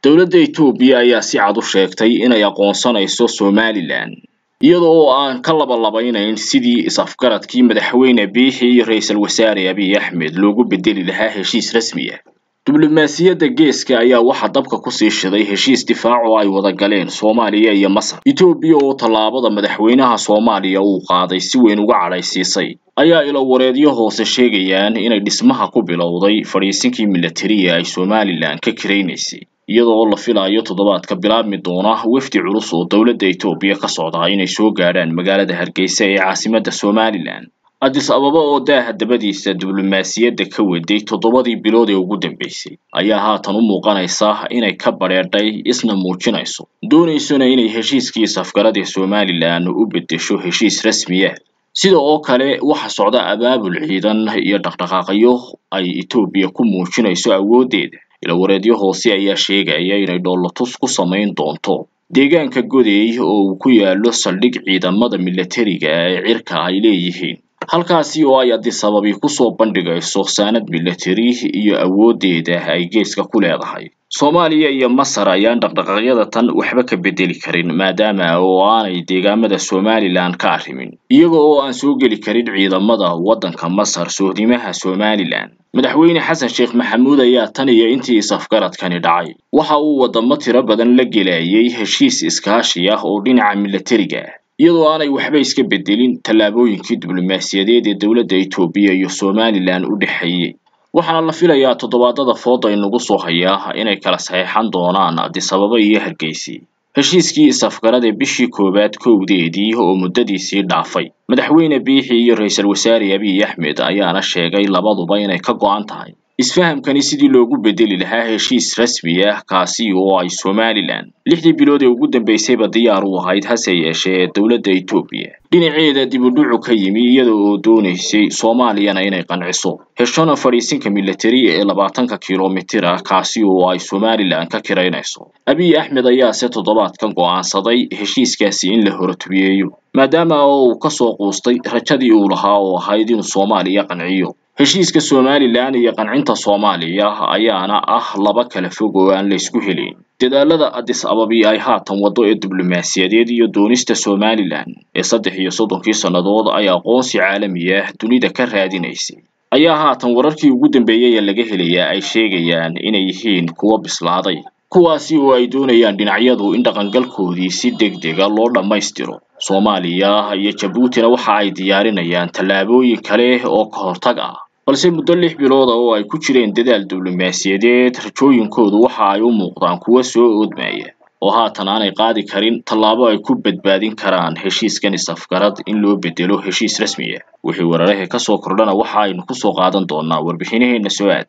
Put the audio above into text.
dowladda Itoobiya ayaa si cad u sheegtay inay aqoonsanayso Somaliland iyada oo aan ka labalabeynayn sidii is-afgaradkii madaxweyne Biixi iyo ra'iisul wasaare Abiy Ahmed loogu bedeli lahaa heshiis rasmi ah diblomaasiyadda geeska ayaa waxaa dabka ku sii shiday heshiis difaac oo ay wada galeen Soomaaliya iyo Masar Itoobiya oo tallaabada madaxweynaha Soomaaliya uu qaaday si weyn uga cadhaysiisay ayaa ilo wareedyo hoose sheegayaan inay dhismaha ku bilowday fadhiisinkii militariga ay Somaliland ka kiraynaysay iyadoo oo la filayo toddobaadka bilaabmi doona wafdi culus oo dowladda Itoobiya ka socda inay soo gaadhaan magaalada Hargeysa ee caasimadda Somaliland Addis Ababa oo daaha dabadiisa diblomaasiyadda ka waday toddobadii bilood ee ugu dambeysay ayaa haatan u muuqanaysa inay ka badheedhay isna muujinayso doonaysona inay heshiiskii safgaradii Somaliland u beddesho heshiis rasmi ah sida oo kale waxa socda abaabul ciidan iyo dhaqdhaqaaqyo ay Itoobiya ku muujinayso awooddeeda ilo wareedyo hoose ayaa sheegaya inay dhoolatus ku samayn doonto deegaanka Goday oo uu ku yaalo saldhig ciidamada militariga ee cirka ay leeyihiin halkaasi oo ay Addis Ababa ku soo bandhigayso saanad militari iyo awooddeeda ay geeska ku leedahay Soomaaliya iyo Masar ayaan dhaqdhaqaaqyada tan waxba ka bedeli karin maadaama oo aanay deegaamada Somaliland ka arrimin iyaga oo aan soo geli karin ciidamada waddanka Masar sohdimaha Somaliland madaxweyne xasan sheekh maxamuud ayaa tan iyo intii is-afgaradkani dhacay waxa uu wadamo tiro badan la gelayay heshiis iskaashi ah oo dhinaca militariga ah iyadoo aanay waxba iska bedelin tallaabooyinkii diblomaasiyadeed ee dowladda Itoobiya iyo Somaliland u dhexeeyay waxaana la filayaa toddobaadada fooda inagu soo hayaa inay kala saxeexan doonaan Addis Ababa iyo Hargeysa heshiiskii is-afgarad ee bishii koowaad kowdeedii oo muddadiisii dhaafay madaxweyne Biixi iyo ra'iisul wasaare Abiy Ahmed ayaana sheegay labaduba inay ka go'an tahay isfahamkani sidii loogu bedeli lahaa heshiis rasmi ah kaasi oo ay Somaliland lixdii bilood ee ugu dambeysayba diyaar u ahayd hase yeeshee dowladda Itoobiya dhinaceeda dib u dhacu ka yimi iyada oo doonaysay Soomaaliyana inay qanciso heshona fadhiisinka militari ee labaatanka kiiloomitir ah kaasi oo ay Somaliland ka kiraynayso Abiy Ahmed ayaa se toddobaadkan go'aansaday heshiiskaasi in la horotubiyeeyo maadaama oo uu ka soo quustay rajadii uu lahaa oo ahayd inuu Soomaaliya qanciyo heshiiska Somaliland iyo qancinta Soomaaliya ayaana ah laba kala fog oo aan la isku helin dadaalada Addis Ababa ay haatan wado ee diblomaasiyadeed iyo doonista Somaliland ee saddex iyo soddonkii sannadood ay aqoonsi caalami ah dunida ka raadinaysay ayaa haatan wararkii ugu dambeeyay ee laga helayaa ay sheegayaan inay yihiin kuwo bislaaday kuwaasi oo ay doonayaan dhinacyadu in dhaqangalkoodii si degdega loo dhammaystiro Soomaaliya iyo Jabuutina waxa ay diyaarinayaan tallaabooyin kale oo ka hortag ah balse muddo lix bilood oo ay ku jireen dadaal diblomaasiyadeed rajooyinkoodu waxa ay u muuqdaan kuwo soo oodmaya oo haatan aanay qaadi karin tallaabo ay ku badbaadin karaan heshiiskan is-afgarad in loo bedelo heshiis rasmi ah wixii weerarahee ka soo kordhana waxa aynu ku soo qaadan doonaa warbixinaheena soo aad